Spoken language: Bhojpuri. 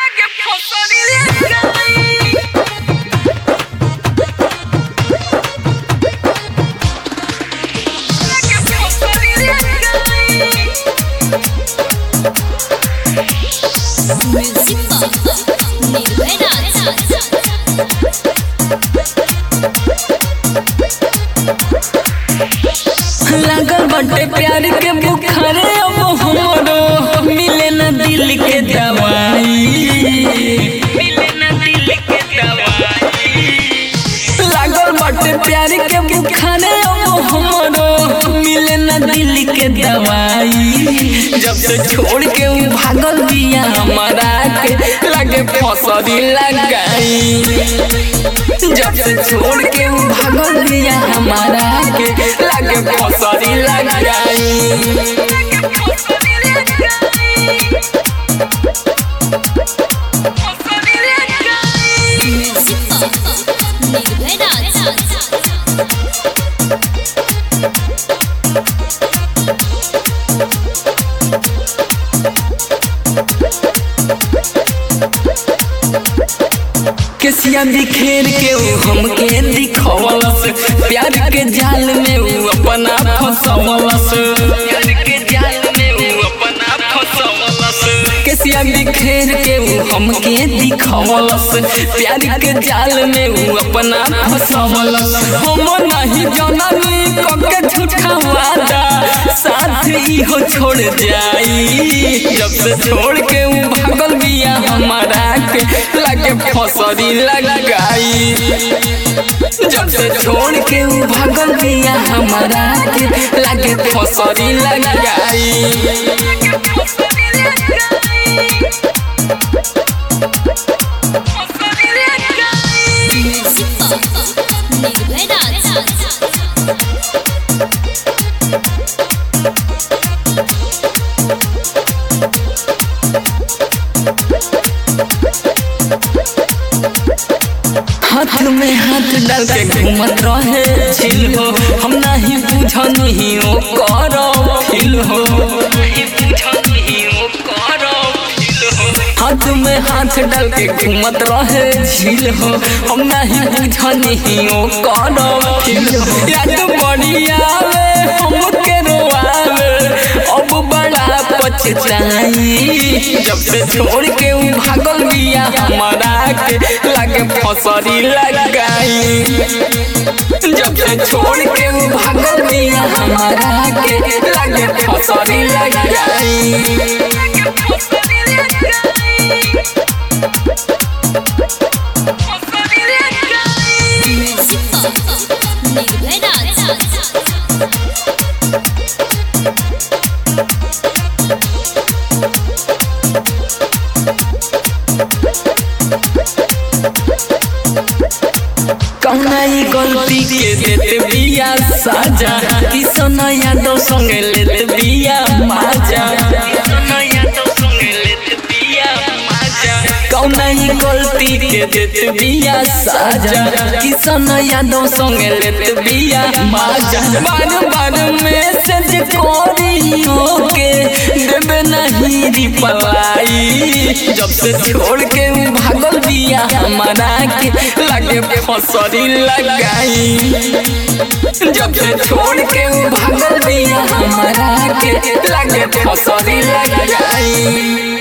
लागल बटे प्यार के बुखारे अब हमरो मिले न दिल के दवाई मिले न दिल के दवाई लागल बटे प्यार के बुखारे अब हमरो मिले न दिल के दवाई जब से छोड़ के उ भागल बिया हमारा के लगे फसरी लगाई जब से छोड़ के उ भागल बिया हमारा के लगे फसरी लगाई केसिया बिखेर के उ हमके दिखवलस प्यार के जाल में उ अपना फसवलस प्यार के जाल में उ अपना फसवलस केसिया बिखेर के उ हमके दिखवलस प्यार के जाल में उ अपना फसवलस हम नहीं जननी कके झूठा वादा साथ ही हो छोड़ जाई जब से छोड़ के उ भागल बिया हमारा के लगे फसरी लगाई जब से छोड़ के उ भागल बिया हमारा के लगे फसरी लगाई हाथ में हाथ डाल के घूमत रहे झील हो हम नहीं बुझनी ओ करो फील हो हाथ में हाथ डाल के घूमत रहे झील हो हम नहीं बुझनी ओ करो फील हो याद बड़ी आवे हमके रोआवे अब बड़ा पछताई जब से छोड़ के उ भागल बिया हमारा के लगे फसरी लगाई जब से छोड़ के उ भागल बिया हमारा के लगे फसरी लगाई कौना ई गलती के देते बिया साजा किसन यादव संगे लेते बिया माजा कौना ई गलती के देते बिया साजा किसन यादव संगे लेते बिया माजा बार बार मैसेज कोरी के देबे नहीं रिप्लाई जब से छोड़ के उ भागल बिया हमारा के लगे फसरी लगाई जब से छोड़ के उ भागल बिया हमारा के लगे फसरी लगाई